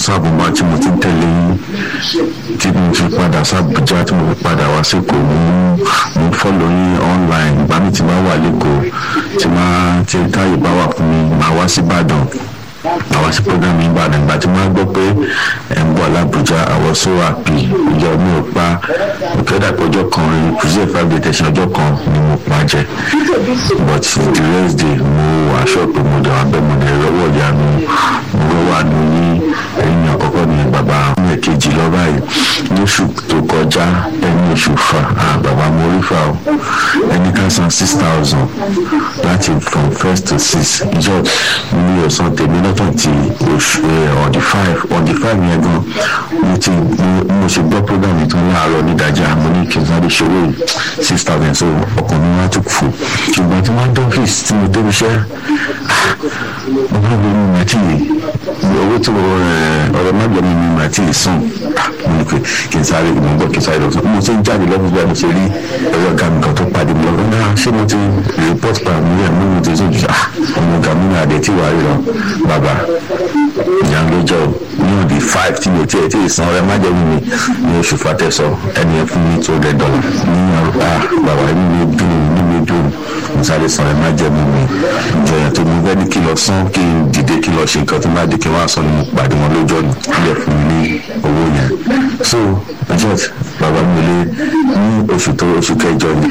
sáàbù bá tí mo ti ń tẹ̀lé yín tí mo fi padà sábùjá tí mo fi padà wá sí kò mú mo fọ́lọ̀ yín online ìgbà mi ti máa wà lẹ́kọ̀ọ́ tí máa tí táyé bá wà fún mi máa wá sí Ìbàdàn àwa sí program yìí Ìbàdàn ìgbà tí wọ́n gbọ́ pé ẹ̀ ń bọ̀ l'Abuja àwọn so happy ìjọ mi ò pa òkèdà pé ọjọ́ kan preserve five day tẹ̀sán ọjọ́ kan ni mo pa jẹ but the rest day mo aṣọ pé mo dẹ̀ wá bẹ́ẹ̀ mo dẹ̀ rọwọ́ ìyanu mo rọwọ́ àánú ní ẹ̀yìn àkọ́kọ́ ní bàbá mi kejì lọ báyìí lóṣù tó kọjá ẹni oṣù fa bàbá mo rí fa o ẹni ká san six thousand láti from first to six ìjọ mi ò san tèmi lọ́tọ̀ ti oṣù on the five on the five yẹn gan mo ti mo ṣe gbọ́ program yìí tán láàárọ̀ nídàájà mo ní kí n sáré ṣòwò six thousand so ọkàn mi wá tún fò ṣùgbọ́n tí wọ́n dọ́fíìsì tí mo débi iṣẹ́ mo bá gbé mi àti owó tí mo ọ̀rọ̀ má gbẹ̀mí mi àti ìsàn mo ní pé kí n sáré mo gbọ́ kí n sáré lọ mo ti ń jáde lọ́wọ́ bí mo ṣe rí ẹ̀rọ ọ̀gá mi kan tó pàdé mi lọ́wọ́ náà ṣé mo ti report pa mi rẹ̀ mo ti sọ jù ọmọ ọ̀gá mi náà dé tí wàá rí lọ bàbá ìyá ló jọ ní òbí five tí mo tiẹ̀ tí ì san ọ̀rẹ́ má jẹ́ mi ní oṣù fatẹ́sọ ẹni ẹ fún mi two hundred dollar ní àrùbá bàbá mi ní dùn ní mi dùn mo sáré san ọ̀rẹ́ má jẹ́ mi mi ìjọyàn tó mo fẹ́ ní kí lọ san kí n dìde kí lọ ṣe nǹkan tó bá dé kí wọ́n á sọ ni mo pàdé wọn lójọ́ ni ilẹ̀ fún mi ní owó yẹn so jet bàbá mi lé ní oṣù tó oṣù kẹjọ ni